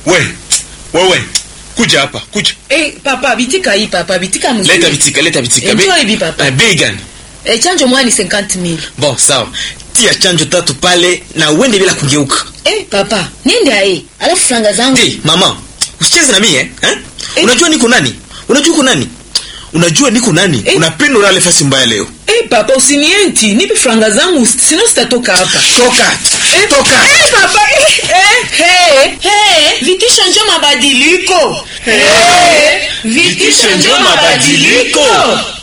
we wewe kuja hapa kuja Eh, papa bitika hii papa bitika mzuri. leta vitika leta vitika Enjoy Bei- bi papa. eh, bei gani Eh, chanjo mwani 50000. bon sawa tia chanjo tatu pale na uende bila kugeuka Eh, papa, niende ae. Alafu franga zangu. Ndi, mama usicheze na mie eh? eh? Eh. unajua niko nani unajua uko nani unajua niko nani Eh. unapenda ulale fasi mbaya leo Eh, papa usinienti, nipe franga zangu sino sitatoka hapa. toka Eh, toka Eh, papa. Eh, eh, hey, hey. Vitisho njo mabadiliko. Eh, vitisho njo mabadiliko.